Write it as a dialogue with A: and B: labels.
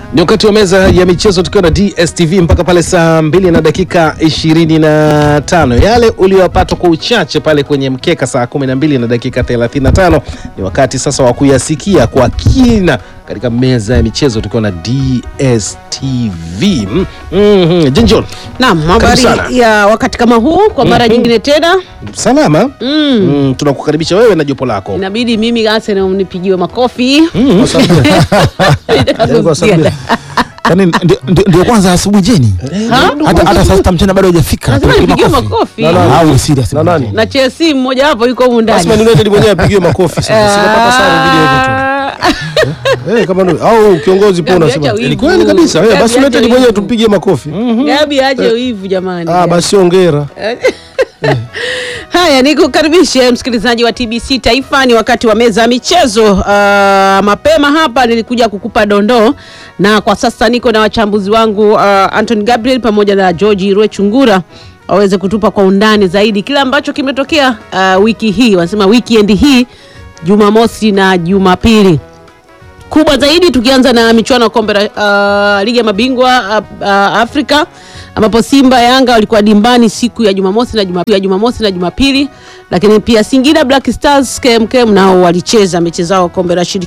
A: Ni wakati wa meza ya michezo tukiwa na DSTV mpaka pale saa mbili na dakika ishirini na tano. Yale uliyopata kwa uchache pale kwenye mkeka saa kumi na mbili na dakika thelathini na tano ni wakati sasa wa kuyasikia kwa kina katika meza ya michezo tukiwa na DSTV. Mm, mm, Jinjon,
B: Naam, habari
A: sana.
B: ya wakati kama huu kwa mara nyingine tena
A: salama. Mm, tunakukaribisha wewe na jopo lako.
B: inabidi mimi Arsenal nipigiwe makofi.
A: Mm,
B: Nataka kusikia.
C: Yaani ndio- ndio ndio kwanza asubuhi jeni
B: Ha?
C: hata hata saa sita mchana bado hujafika
B: Lazima
C: Tupigie
B: nipigiwe
C: makofi.
B: makofi.
C: Au serious
A: Na nani?
B: Na Chelsea mmoja wapo yuko humu ndani.
A: Basi Man United mwenyewe apigiwe makofi sasa. Sinapata sare dhidi ya Everton.
B: Ah,
D: Eh, kama ndio au kiongozi pia
B: Gabi,
D: unasema.
B: acha
D: Ni
B: wivu.
D: kweli kabisa. Eh,
B: Gabi,
D: basi
B: acha
D: United
B: wivu.
D: mwenyewe tumpigie makofi.
B: Gabi aje hivu jamani.
D: Ah, basi ongera.
B: Haya, nikukaribishe msikilizaji wa TBC Taifa. Ni wakati wa meza ya michezo. Uh, mapema hapa nilikuja kukupa dondoo, na kwa sasa niko na wachambuzi wangu uh, Anton Gabriel pamoja na George Rwechungura waweze kutupa kwa undani zaidi kile ambacho kimetokea uh, wiki hii, wanasema weekend hii, Jumamosi na Jumapili kubwa zaidi tukianza na michuano ya kombe la uh, ligi ya mabingwa uh, uh, Afrika ambapo Simba Yanga walikuwa dimbani siku ya Jumamosi na Jumapili, ya Jumamosi na Jumapili, lakini pia Singida Black Stars KMKM nao walicheza mechi zao kombe la shirikisho